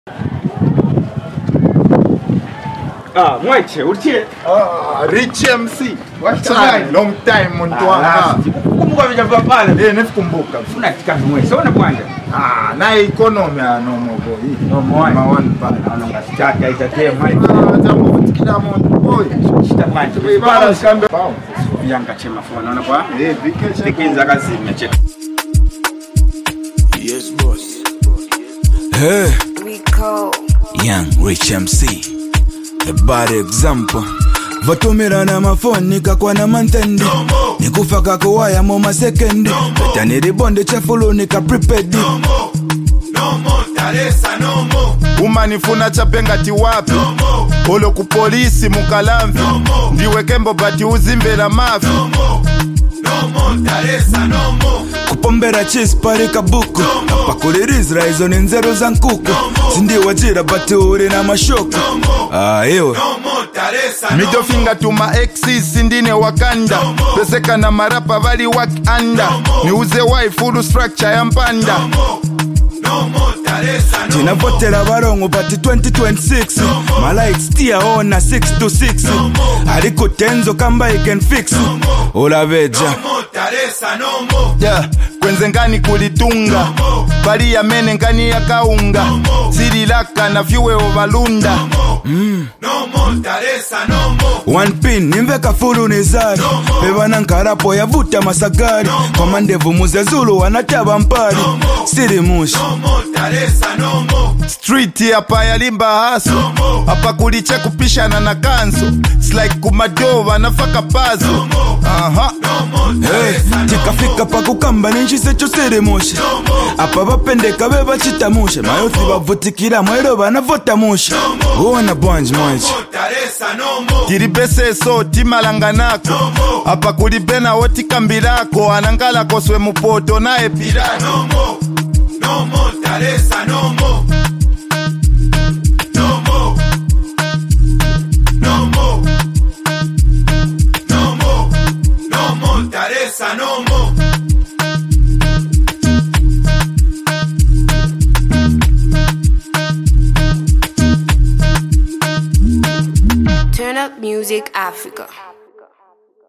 Ah, mwache utie. Ah, Rich MC. What's Time, up? long time muntu Ah, wangu. kumbuka vijava pale. Eh, nifikumbuka. Funa tika mwe. Sona kwanza. Ah, na economy ya no mo boy. No more. Ma one pa. Naona ngasichaka itatee mai. Ah, tamu tikila muntu boy. Shita manje. Bara skambe. Pound. Yanga chema fona naona kwa. Eh, vacation. Tikinza kazimya cheka. Yes, boss. Hey, Rico. young rich MC, the bad example. vatumira na mafoni nikakwa na mantendi nikufa kakuwaya mu masekendi peta nilibonde chefulu nika prepaid umanifuna chapengati wapi olo ku polisi mukalamvi ndiwekembo bati uzimbela mavi kupombera chis pari kabuku pakulilizira izo ni nzeru za nkuku zindiwajira bati uli na mashoku ah, iwe midofinga tuma exis ndine wakanda peseka na marapa vali wak anda niuze wai full structure ya mpanda tinavotera varongo pati 2026 malikes tiyaona 6 to 6 aliko tenzo kamba iken fix ulaveja yeah. kwenze ngani kulitunga bali yamene ngani yakaunga zililaka na vyuwewo valunda one pin nimveka fulu ni zari pevana nkarapo yavuta masagari kwa mandevu muzezulu wanatava mpari siri mushi street hapa yalimba haso hapa kuliche kupishana na kanso It's like kumadova nafaka pazo aha Hey, tikafika pakukamba ninchisecho siri mushi apa vapendeka ve vachitamushe mayothi vavutikira mwero vanavota mushe uona bwanji mwachi tilibeseso timalanganako apa kulibenawo tikambilako anangalako swe mupoto naye pilano Turn up music Africa.